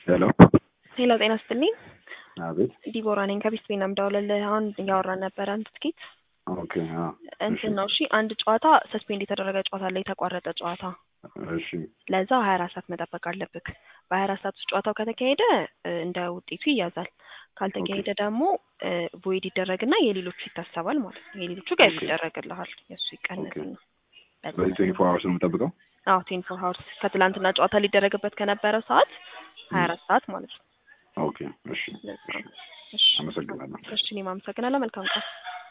ሄሎ ሄሎ ጤና ስትልኝ አቤት ዲቦራ ነኝ ከቢስት ቤና ምደውልልህ አሁን እያወራን ነበረ አንድ ትኬት ኦኬ አዎ እንትን ነው እሺ አንድ ጨዋታ ሰስፔንድ የተደረገ ጨዋታ አለ የተቋረጠ ጨዋታ እሺ ለዛ ሀያ አራት ሰዓት መጠበቅ አለብክ በሀያ አራት ሰዓት ውስጥ ጨዋታው ከተካሄደ እ እንደ ውጤቱ ይያዛል ካልተካሄደ ደግሞ ቮይድ ይደረግና የሌሎቹ ይታሰባል ማለት ነው የሌሎቹ ገቢ ኦኬ። ይደረግልሃል የእሱ ይቀነስና በዚህ ትዌንቲ ፎር አወርስ ነው የምጠብቀው አዎ ቴን ፎር ሀውርስ ከትላንትና ጨዋታ ሊደረግበት ከነበረው ሰዓት ሀያ አራት ሰዓት ማለት ነው ኦኬ እሺ ለዛ ነው። እሺ እሺ አመሰግናለሁ እሺ እኔም አመሰግናለሁ መልካም ቀን